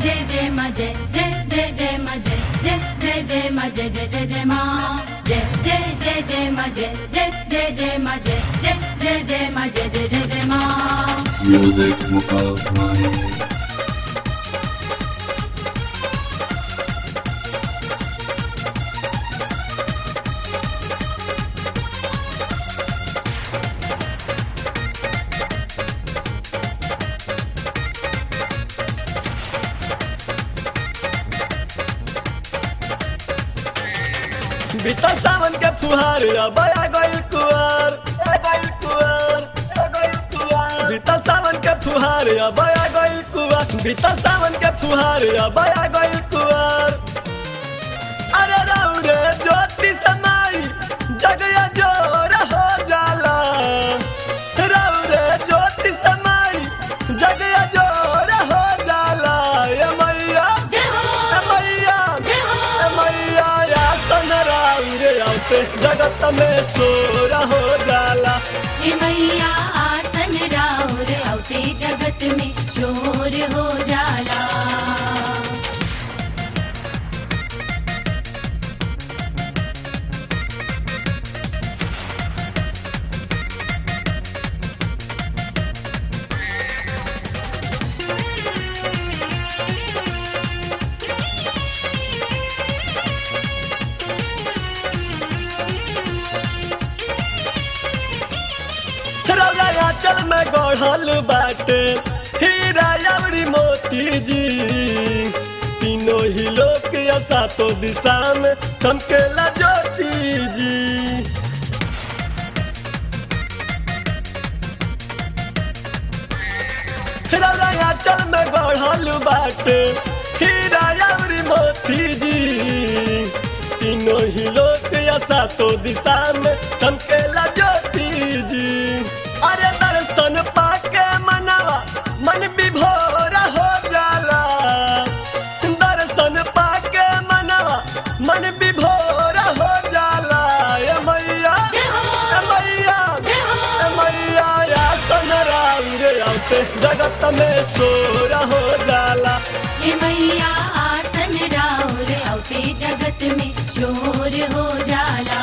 जय जय मा जय जय जय जय मा जय जय जय जय मा जय जय जय जय मा जय जय जय जय मा जय जय जय जय मा जय जय जय जय मा जय जय जय जय मा Music Mukavani. बीतल सावन के फुहार अब आ गइल कुआर आ गइल कुआर आ गइल कुआर बीतल सावन के फुहार अब आ गइल कुआर बीतल सावन के फुहार अब आ गइल कुआर अरे राउ रे ज्योति समाई जगया जोर हो जाला राउ रे ज्योति समाई जगया जोर हो जाला ए मैया जय हो ए मैया जय हो ए मैया या सनराई रे आते जगत में सोर हो जाला हे मैया आसन राउर औते जगत में शोर हो जाला रौरा आंचल में गढ़ल बाटे हीरा अवरी मोती जी तीनों ही लोग या सातों दिशा में चमकेला ज्योति जी रौरा आंचल में गढ़ल बाटे हीरा अवरी मोती जी तीनों ही लोग या सातों दिशा में चमकेला ज्योति जी अरे दर्शन पाके मनवा मन विभोर हो जाला दर्शन पाके मनवा मन विभोर हो जाला ए मैया जय हो ए मैया जय हो ए मैया या सनराई रे आते जगत में सोर हो जाला हे मैया आसन राउर औते जगत में शोर हो जाला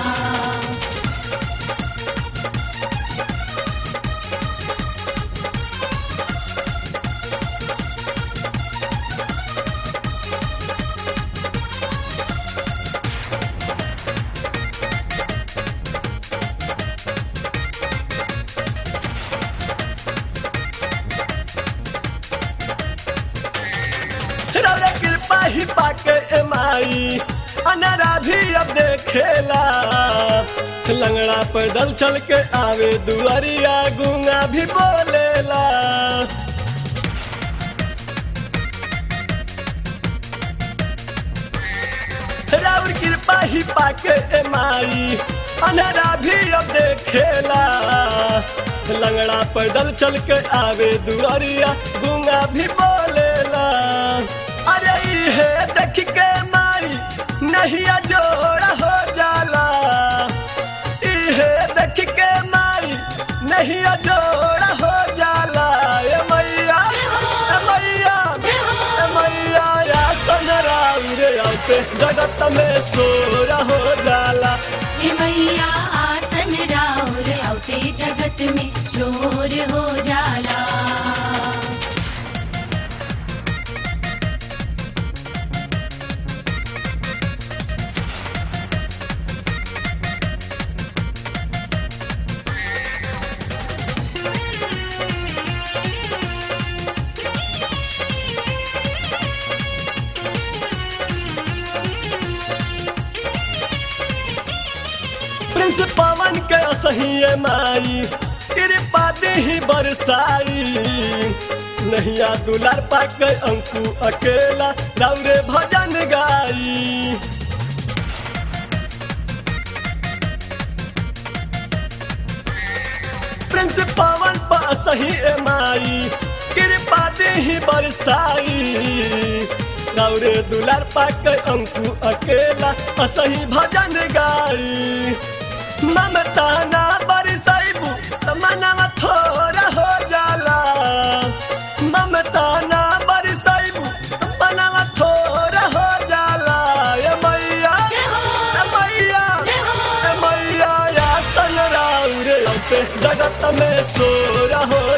रौरे कृपा ही पाके एमाई अनरा भी अब देखेला लंगड़ा पैदल चल के आवे दुआरिया गुंगा भी बोलेला राउर कृपा ही पाके एमाई अनरा भी अब देखेला लंगड़ा पैदल चल के आवे दुआरिया गुंगा भी बोलेला अरे इहे देख के माई नहीं जोड़ा हो जाला इहे देख के माई नहीं जोड़ा हो जाला ए मैया ए मैया ए मैया या सनराई रे आते जगत में सोर हो जाला हे मैया आसन राउर औते जगत में शोर हो जाला प्रिंस पवन के सही माई कृपा ही बरसाई नहिया दुलार पाके अंकु अकेला दौरे भजन गाई प्रिंस पवन पा सही माई कृपा ही बरसाई दौरे दुलार पाके अंकु अकेला असही भजन गाई ममता ना बरसाइबू त मनवा थोड़ा हो जाला ममता ना बरसाइबू पे जगत में सो रहो